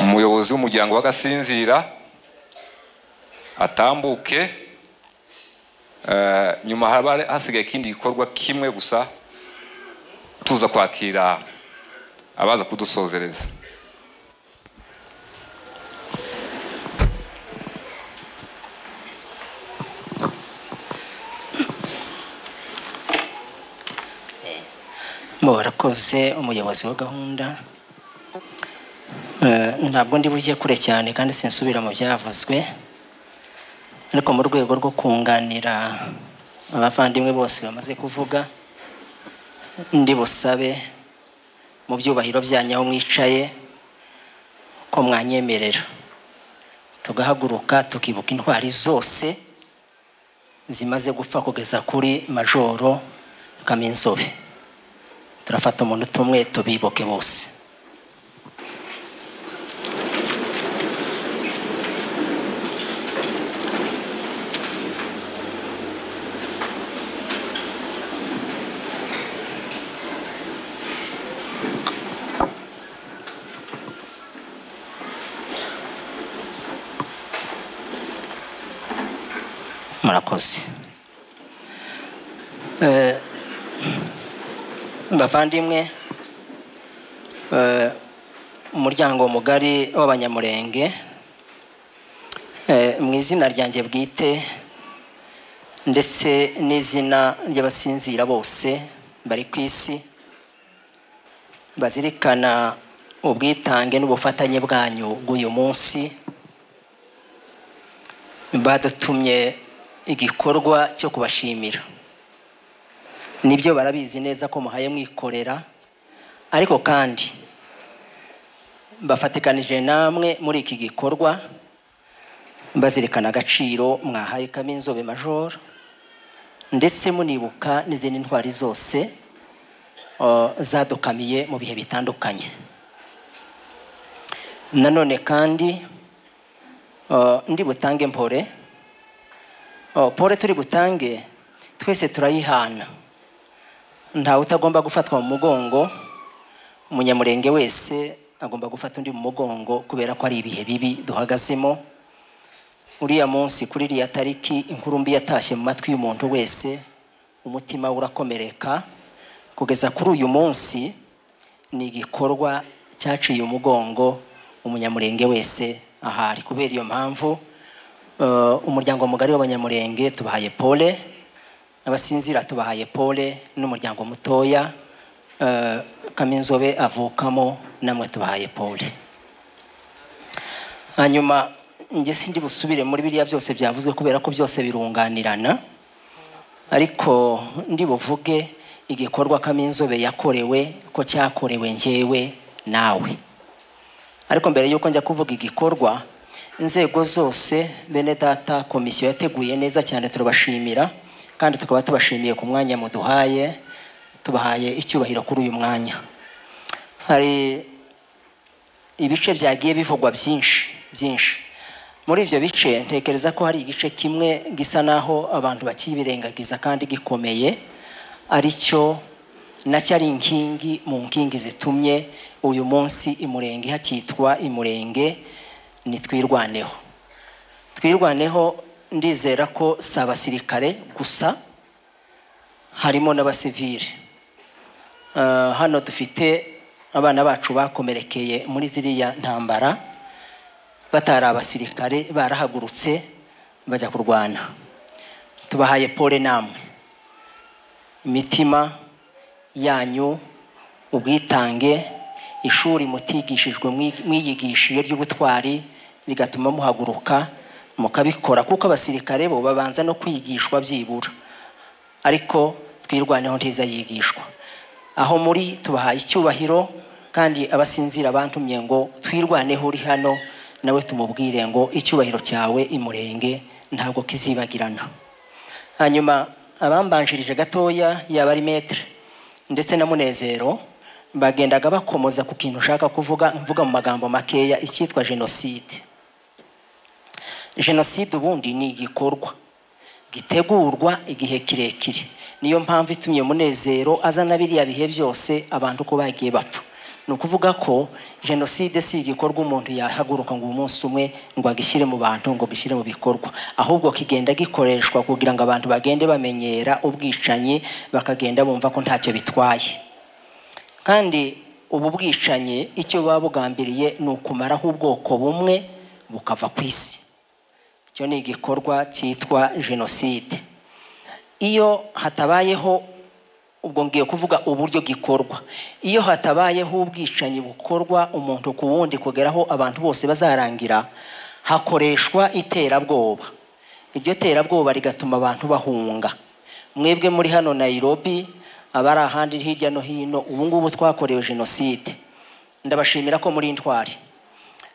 umuyobozi w'umuryango w'agasinzira atambuke eh, nyuma haba hasigaye ikindi gikorwa kimwe gusa tuza kwakira abaza kudusozereza mu barakoze umuyobozi wa gahunda Eh, ntabwo ndi bujye kure cyane kandi sinsubira mu byavuzwe ariko mu rwego rwo kunganira abavandimwe bose bamaze kuvuga ndi busabe mu byubahiro byanyu aho mwicaye ko mwanyemerera tugahaguruka tukibuka intwari zose zimaze gupfa kugeza kuri majoro kaminzobe turafata umuntu tumwe tubibuke bose murakoze Eh, bavandimwe eh, umuryango mugari w'abanyamurenge eh, mu izina ryanjye bwite ndetse n'izina ry'abasinzira bose bari ku isi bazirikana ubwitange n'ubufatanye bwanyu bw'uyu munsi badutumye igikorwa cyo kubashimira nibyo barabizi neza ko muhaye mwikorera ariko kandi bafatikanije namwe muri iki gikorwa bazirikana agaciro mwahaye kaminzobe majoro ndetse munibuka n'izindi ntwari zose uh, zadukamiye mu bihe bitandukanye nanone kandi uh, ndi butange mpore Uh, pole turi butange twese turayihana ntawe utagomba gufatwa mu mugongo umunyamurenge wese agomba gufata undi mu mugongo kubera ko ari ibihe bibi duhagazemo uriya munsi kuri iriya tariki inkuru mbi yatashye mu matwi y'umuntu wese umutima we urakomereka kugeza kuri uyu munsi ni igikorwa cyaciye umugongo umunyamurenge wese ahari kubera iyo mpamvu eh, umuryango mugari w'abanyamurenge tubahaye pole abasinzira tubahaye pole n'umuryango mutoya eh, kaminzobe avukamo namwe tubahaye pole hanyuma njye sindi busubire muri biriya byose byavuzwe kubera ko byose birunganirana ariko ndi buvuge igikorwa kaminzobe yakorewe ko cyakorewe njyewe nawe ariko mbere y'uko njya kuvuga igikorwa inzego zose bene data komisiyo yateguye neza cyane turabashimira kandi tukaba tubashimiye ku mwanya muduhaye tubahaye icyubahiro kuri uyu mwanya hari ibice byagiye bivugwa byinshi byinshi muri ibyo bice ntekereza ko hari igice kimwe gisa naho abantu bakibirengagiza kandi gikomeye ari cyo nacyo ari inkingi mu nkingi zitumye uyu munsi imurenge hakitwa imurenge ni twirwaneho twirwaneho ndizera ko si abasirikare gusa harimo n'abasivire Ah, hano dufite abana bacu bakomerekeye muri ziriya ntambara batari abasirikare barahagurutse bajya kurwana tubahaye pole namwe imitima yanyu ubwitange ishuri mutigishijwe mwi- mwiyigishiye ry'ubutwari rigatuma muhaguruka mukabikora kuko abasirikare bo babanza no kwigishwa byibura ariko twirwaneho ntiza yigishwa aho muri tubahaye icyubahiro kandi abasinzira bantumye ngo twirwaneho uri hano nawe tumubwire ngo icyubahiro cyawe imurenge ntabwo kizibagirana hanyuma abambanjirije gatoya yaba ari metere ndetse na munezero bagendaga bakomoza ku kintu ushaka kuvuga mvuga mu magambo makeya icyitwa jenoside jenoside ubundi ni igikorwa gitegurwa igihe kirekire niyo mpamvu itumye munezero azana biriya bihe byose abantu uko bagiye bapfa ni ukuvuga ko jenoside si igikorwa umuntu yahaguruka ngo umunsi umwe ngo agishyire mu bantu ngo gishyire mu bikorwa ahubwo kigenda gikoreshwa kugira ngo abantu bagende bamenyera ubwicanyi bakagenda bumva ko ntacyo bitwaye kandi ubu bwicanyi icyo buba bugambiriye ni ukumaraho ubwoko bumwe bukava ku isi icyo ni igikorwa cyitwa jenoside iyo hatabayeho ubwo ngiye kuvuga uburyo gikorwa iyo hatabayeho ubwicanyi bukorwa umuntu ku wundi kugeraho abantu bose bazarangira hakoreshwa iterabwoba iryo terabwoba rigatuma abantu bahunga mwebwe muri hano nayirobi abari ahandi hirya no hino ubu ngubu twakorewe jenoside ndabashimira ko muri intwari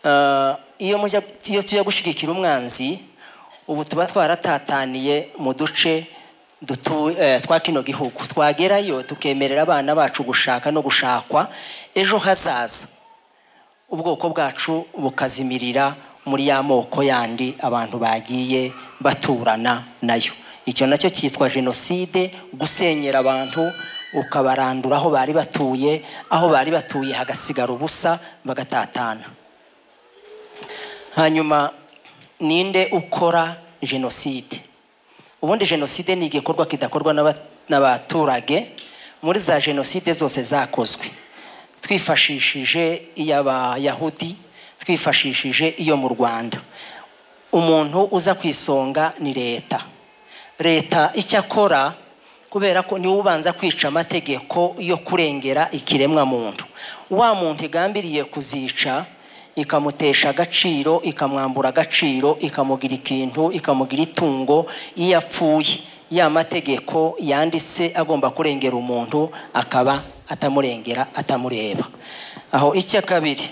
Ah, iyo mujya iyo tujya gushyigikira umwanzi ubu tuba twaratataniye mu duce dutu- eh, twa kino gihugu twagerayo tukemerera abana bacu gushaka no gushakwa ejo hazaza ubwoko bwacu bukazimirira muri ya moko yandi abantu bagiye baturana nayo icyo nacyo cyitwa jenoside gusenyera abantu ukabarandura aho bari batuye aho bari batuye hagasigara ubusa bagatatana hanyuma ninde ukora jenoside ubundi jenoside ni igikorwa kidakorwa n'aba- n'abaturage muri za jenoside zose zakozwe twifashishije iy'abayahudi twifashishije iyo mu rwanda umuntu uza ku isonga ni leta leta icyo akora kubera ko niwe ubanza kwica amategeko yo kurengera ikiremwa muntu wa muntu igambiriye kuzica ikamutesha agaciro ikamwambura agaciro ikamugira ikintu ikamugira itungo iyo apfuye ya mategeko yanditse agomba kurengera umuntu akaba atamurengera atamureba aho icya kabiri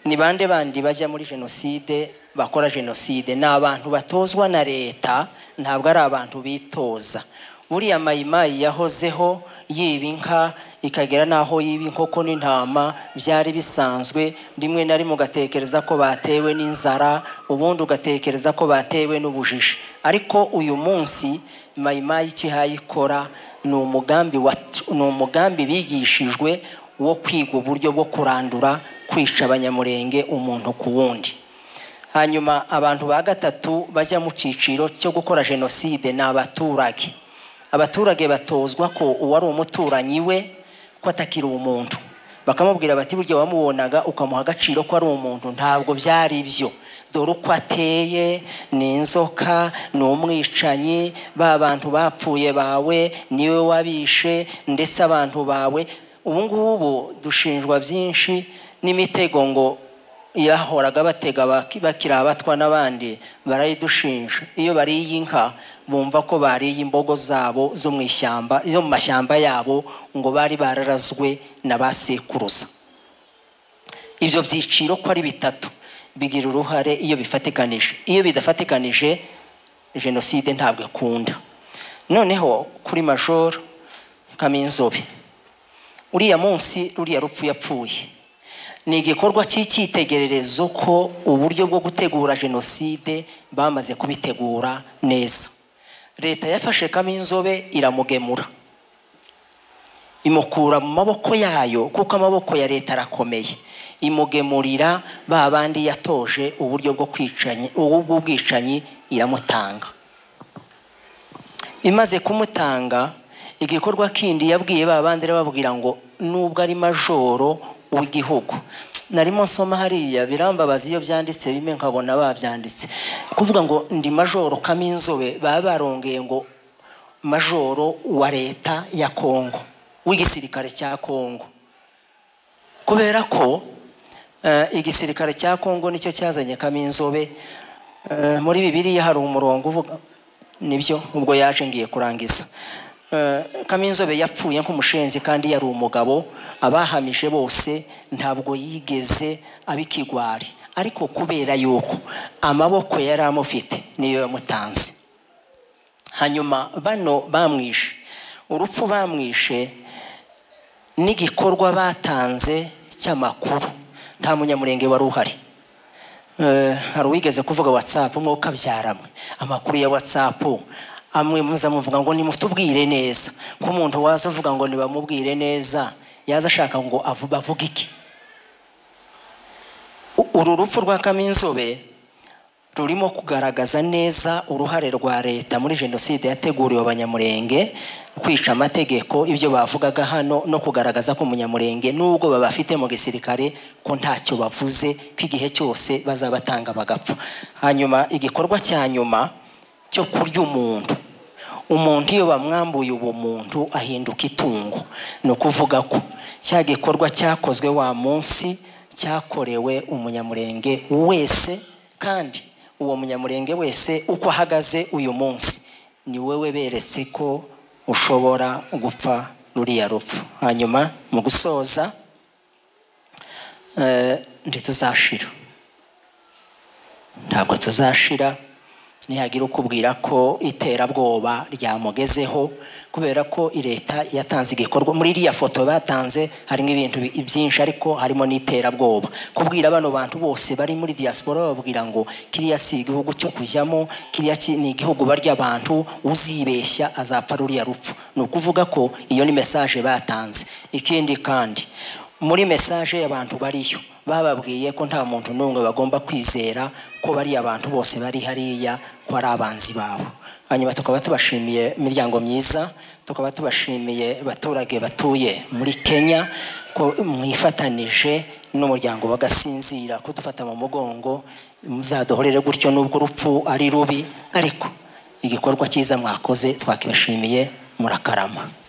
ni bande bandi bajya muri jenoside bakora jenoside ni abantu batozwa na leta ntabwo ari abantu bitoza buriya mayimayi yahozeho yiba inka ikagera n'aho yiba inkoko n'intama byari bisanzwe rimwe na rimwe ugatekereza ko batewe n'inzara ubundi ugatekereza ko batewe n'ubujiji ariko uyu munsi mayimayi ikihaye ikora ni umugambi wat- ni umugambi bigishijwe wo kwiga uburyo bwo kurandura kwica abanyamurenge umuntu ku wundi hanyuma abantu ba gatatu bajya mu cyiciro cyo gukora jenoside ni abaturage abaturage batozwa ko uwari umuturanyi we ko atakiri umuntu bakamubwira bati burya wamubonaga ukamuha agaciro ko ari umuntu ntabwo byari byo dore uko ateye ni inzoka ni umwicanyi ba bantu bapfuye bawe niwe wabishe ndetse abantu bawe ubu ngubu dushinjwa byinshi n'imitego ngo yahoraga batega baki- bakiri abatwa n'abandi barayidushinja iyo bariye inka bumva ko bariye imbogo zabo zo mu ishyamba zo mu mashyamba yabo ngo bari bararazwe na ba sekuruza ibyo byiciro ko ari bitatu bigira uruhare iyo bifatikanije iyo bidafatikanije jenoside ntabwo ikunda noneho kuri majoro kaminzobe uriya munsi ruriya rupfu yapfuye ni igikorwa cy'icyitegererezo ko uburyo bwo gutegura jenoside bamaze kubitegura neza leta yafashe kaminzobe iramugemura imukura mu maboko yayo kuko amaboko ya leta arakomeye imugemurira ba bandi yatoje uburyo bwo kwicanya ubu bw'ubwicanyi iramutanga imaze kumutanga igikorwa kindi yabwiye ba bandi arababwira ngo nubwo ari majoro w'igihugu narimo nsoma hariya birambabaza iyo byanditse bimwe nkabona babyanditse kuvuga ngo ndi majoro kaminzobe baba barongeye ngo majoro wa leta ya kongo w'igisirikare cya kongo kubera ko eh, igisirikare cya kongo nicyo cyazanye kaminzobe Eh, muri bibiliya hari umurongo uvuga nibyo ubwo yaje ngiye kurangiza Eh, kaminzobe yapfuye nk'umushenzi kandi yari umugabo abahamije bose ntabwo yigeze abikigwari ariko kubera yuko amaboko yari amufite niyo yamutanze hanyuma bano bamwishe urupfu bamwishe n'igikorwa batanze cy'amakuru nta munyamurenge wari uhari Eh, hari uwigeze kuvuga watsapu umwe ukabyaramwe amakuru ya watsapu amwe muza muvuga ngo nimutubwire neza nk'umuntu waza uvuga ngo ntibamubwire neza yaza ashaka ngo avu- bavuge iki U- uru rupfu rwa kaminzobe rurimo kugaragaza neza uruhare rwa leta muri jenoside yateguriwe abanyamurenge kwica amategeko ibyo bavugaga hano no kugaragaza ko umunyamurenge n'ubwo babafite mu gisirikare ko ntacyo bavuze ko igihe cyose bazabatanga bagapfa hanyuma igikorwa cya nyuma cyo kurya umuntu umuntu iyo bamwambuye ubumuntu ahinduka itungo ni ukuvuga ko cya gikorwa cyakozwe wa munsi cyakorewe umunyamurenge wese kandi uwo munyamurenge wese uko ahagaze uyu munsi ni wowe beretse ko ushobora gupfa ruriya rupfu hanyuma mu gusoza eh, ntituzashira ntabwo tuzashira nihagira ukubwira ko iterabwoba ryamugezeho kubera ko leta yatanze igikorwa muri iriya foto batanze harimo ibintu bi- byinshi ariko harimo n'iterabwoba kubwira bano bantu bose bari muri diaspora bababwira ngo kiriya si igihugu cyo kujyamo kiriya ki- ni igihugu barya abantu uzibeshya azapfa ruriya rupfu ni ukuvuga ko iyo ni mesaje batanze ikindi kandi muri mesaje y'abantu bariyo bababwiye ko nta muntu n'umwe bagomba kwizera ko bariya abantu bose bari hariya ko ari abanzi babo hanyuma tukaba tubashimiye imiryango myiza tukaba tubashimiye abaturage batuye muri kenya ko mwifatanije n'umuryango bagasinzira kudufata mu mugongo muzaduhorere gutyo n'ubwo urupfu ari rubi ariko igikorwa cyiza mwakoze twakibashimiye murakarama